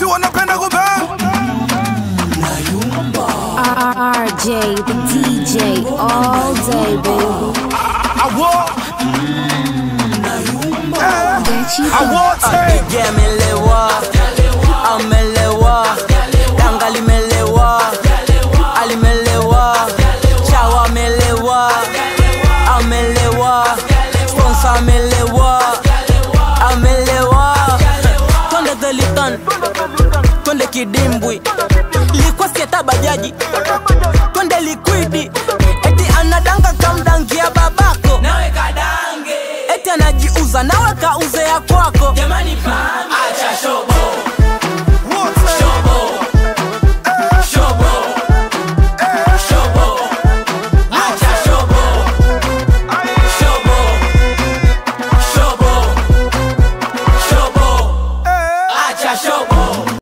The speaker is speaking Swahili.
si wanapenda kubang RJ, the DJ, all day, baby. awo Get you awote Pigia amelewa, amelewa, danga limelewa, alimelewa, chawa amelewa, amelewa, sponsor amelewa, amelewa. Twende Zelitan, twende kidimbwi, likuwa sieta bajaji, twende likwidi, eti anadanga kamdangia babako, nawe kadange, eti anajiuza nawe kauze ya kwako, jamani pame